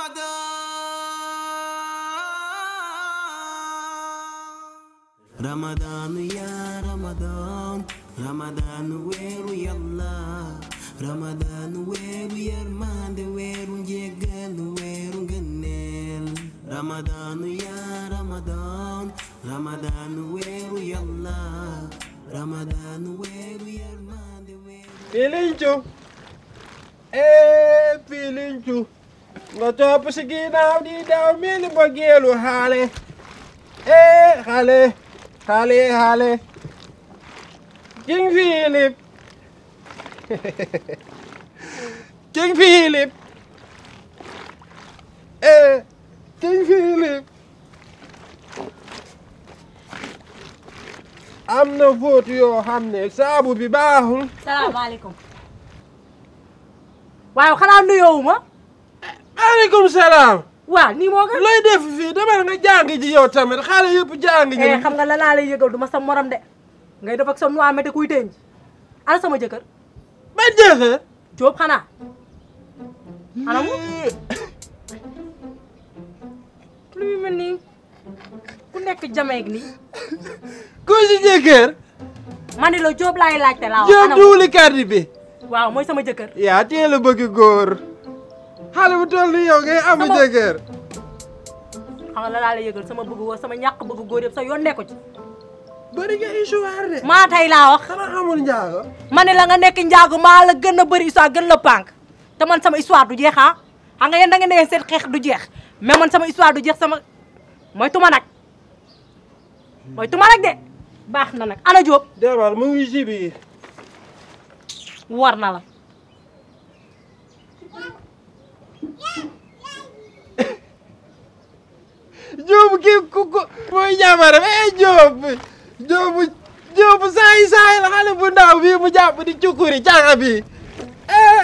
Ramadan ya Ramadan Ramadan weeru yàlla Ramadan weeru yërmande weeru njéggal weeru ngëneel Ramadan ya Ramadan Ramadan weeru yàlla Ramadan weeru yërmande weeru Pilincu eh Pilincu nga topp si ginnaaw di daw mel ni mbëggeelu xaale eh xale xale xale King Philip King Philip eh King Philip am na fóot yoo xam ne saabu bi baaxul salaamaaleykum waaw xanaa nuyoowu ma maaleykum salaam waaw nii moo gën looy def fii demal nga jàng ji yow tamit xale yëpp jàng ji eh xam nga la laa lay yëgal du ma sa morom de ngay def ak sa noix mété kuy denc ana sama jëkkër ba jeexee Jóob xanaa ana mu lu muy mel nii ku nekk jameeg nii ku si jëkkër ma ni la Jóob laay laajte laa wax Jóob ana mu duuli carte bi waaw mooy sama jëkkër yaa teel a bëgg góor xale bu toll ni yow ngay am Sama- jëkkër xam nga la laa lay yëgal sama bëgg góor sama ñàkk bëgg góor yëpp sa yoon nekku ci bëri nga histoire de maa tey laa wax xanaa xamul njaago ma ne la nga nekk njaagu maa la gën a bëri histoire gën la pànk te man sama histoire du jeex ah xam nga yéen da ngeen ne seen xeex du jeex mais man sama histoire du jeex sama mooy tuma nag mooy tuma nag de baax na nag ana Jóob demal mu ngi si biir war na la Jóob kii ku ko mooy jabaram eh Jóob Jóob Jóob saay saay la xale bu ndaw bii mu jàpp di cukkuri caga bi eh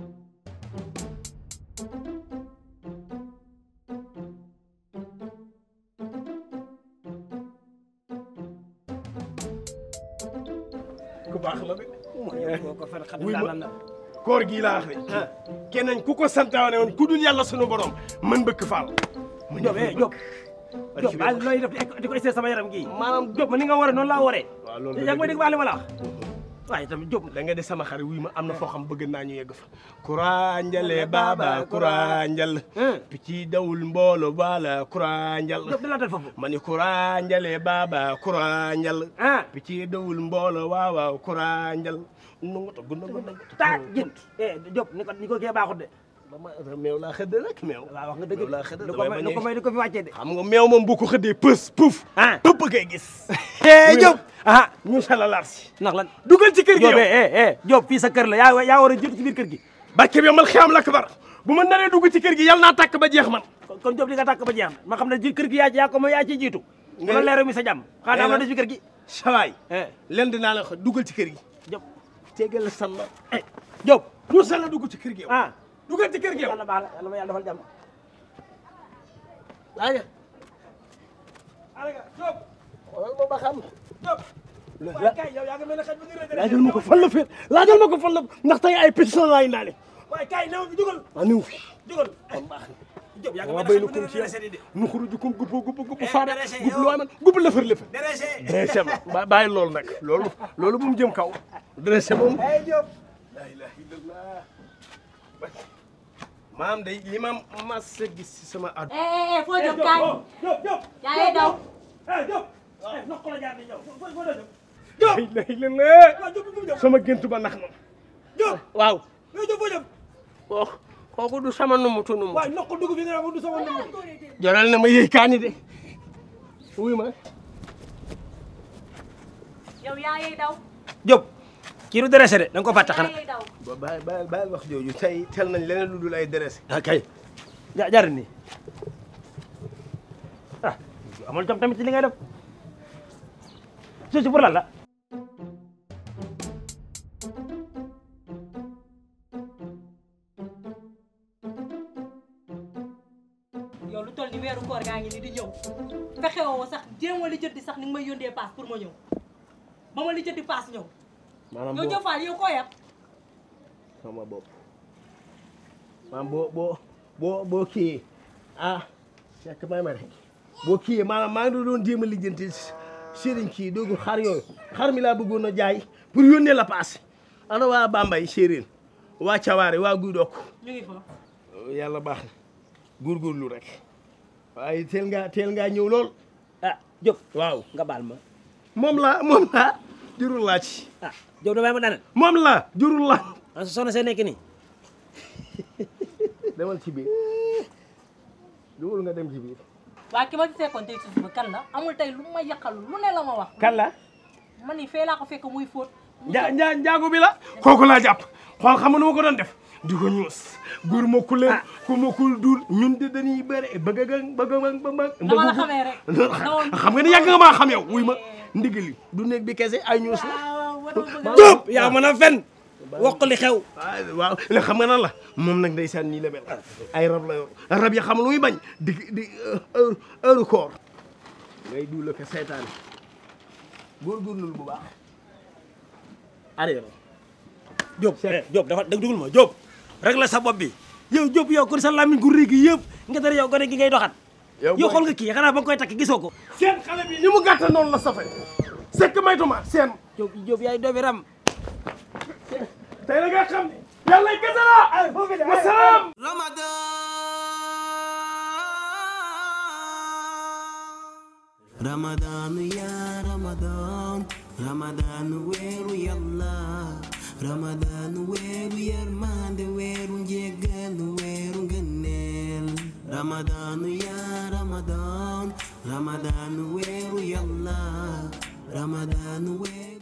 ku baax la de. ko fen xam wuy naa ma lan la koor gii laa wax de. keneen ku ko santaane woon ku dul yàlla sunu borom mën bëgg faal. mu Diop eh Diop Diop bi baal wax. looy def di ko- di ko essayé sama yaram gii maanaam Diop ma ni nga waree noonu laa waree waaw loolu yaa ngi may dégg baax li ma la wax waaye tamit Diop da nga de sama xarit wuy ma am na foo xam bëgg naa ñu yegg fa. kura njale baaba kura njal. picc dawul mboolo baala kura njal. Diop di la dal foofu ma ni kura njale baaba kura njal. ah picc dawul mboolo waaw waaw kura njal. nungu to gunna gunna taa jën eh Diop ni ko ni ko kee baaxut de dama meew laa xëdd rek meew. waaw wax nga dëgg meew laa xëdd lu ko may lu ko may di ko fi wàccee de xam nga meew moom bu ko xëddee pës puf. ah pëpp ngay gis. eh Diop ah ñu salalar si. ndax lan dugal ci kër gi Diop yow. eh eh Diop fii sa kër la yaa yaa war a jiitu ci biir kër gi barke bi yomal xiyam la kabar bu ma naree dugg ci kër gi yàlla naa tàkk ba jeex man. kon kon Diop li nga tàkk ba jeex na ma xam ne ji kër gi yaa yaa ko ma yaa ci jiitu Nga- wala leeru mi sa jàmm xanaa am na des ci kër gi sawaay eh len dinaa la wax dugal ci kër gi. Diop tegal la sànna. eh Diop ñu sànna dugg ci kër gi yow. ah dugal ci kër gi yow. yàlla baax la yàlla ma yàlla defal jàmm aywa. Diop. xoolal ma ba xam. Diop. waaye kay yow yaa ngi mel ne xaj bu ñu rëdd laajal ma ko fan la féet laajal ma ko fan la ndax tey ay pétition laay ndaale. waaye kay néew bi dugal waa niw fi. dugal kon baax na. Diop yaa ngi waa mel béy ne na xaj bu kum ñu ci yow. rëdd de nu xuru jukum gubbo gubbo gubbo Eh, faada. dérégé gubb yow. loo man gubb lëfër lëfër. dérégé dressé ma ba bàyyi loolu nag loolu loolu bu mu jëm kaw dressé moom eh Diop la ilaha illallah maam day li ma mas a gis si sama at eh eh foo jëm kaay Diop Diop yaa ngi daw eh Diop eh ndox ko la jaar di ñëw foo foo doon la ilaha illallah Diop Diop fu mu jëm sama géntu ba nax na Diop waaw yow Diop foo jëm kooku kooku du sama numutu numu waaye ndox ko dugub bi nga xam du sama numu jaral na ma yëy kaani de wuy ma yow yaa ngi daw Diop kii du dérégé de da nga ko fàtte yaa xanaa ngi daw ba bàyyi bàyyi bàyyi wax jooju tey tel nañ leneen lu dul ay dressé ah kay ja jaar nii ah amul jom tamit ci li ngay def suuf pour lan la yow lu toll ni weeru koor gaa ngi ni di ñëw fexe woo sax jéem a lijjanti sax ni nga may yóndee paas pour ma ñëw ba ma lijjanti paas ñëw maanaam yow boo jëfaal yow koo yab sama bopp maanaam boo boo boo boo kiyee ah fekk may ma rek boo kiyee maanaam maa ngi doon jéem a lijjanti sëriñ kii doogu xar yooyu xar mi laa bëggoon a jaay pour yónnee la paas ana waa Bambay séeréer waa Cawaare waa Guy Dokk ñu ngi fa yàlla baax na góorgóorlu rek waaye teel ngaa teel ngaa ñëw lool ah Diop waaw nga baal ma moom la moom la jurul laa ci ah Diop damay ma daaneel moom la jurul la ah soxna see nekk nii demal ci biir dugal nga dem ci biir waa ki ma fi fekkoon tey si suba kan la amul tey lu ma yàqal lu ne la ma wax kan la man ni fee laa ko fekk muy fóot njaa njaa njaago bi la kooku laa jàpp xool xam nga nu ma ko doon def di ko ñuus góor ma ku leen ku ma kul dul ñun de dañuy bëre bëgg a bëgg a bëgg a dama la xamee rek xam nga ni yàgg nga maa xam yow wuy ma ndigali du néeg bi kese ay ñuus la Diop yaa mën a fen wax li xew waaw waaw léegi xam nga nan la moom nag ndeysaan nii la mel ay rab la yor rab yi xam lu muy bañ di di heure heure koor ngay duula ko seytaane góorgóorlu bu baax arrière Diop eh Diop dafa dëgg dugul ma Diop rek la sa bopp bi yow Diop yow kon sa làmmiñ gu rëy gi yëpp nga dara yow gone gi ngay doxat yow xool nga kii xanaa ba nga koy takk gisoo ko seen xale bi ni mu gàtta noonu la safe sekk maytuma seen Diop Diop yaay doomi ram tey la nga xam ne yàlla gësa la wasalaam Ramadan ya Ramadan Ramadan weeru yàlla Ramadan weeru yërmande weeru njéggal weeru ngëneel Ramadan ya Ramadan Ramadan weeru yàlla Ramadan weeru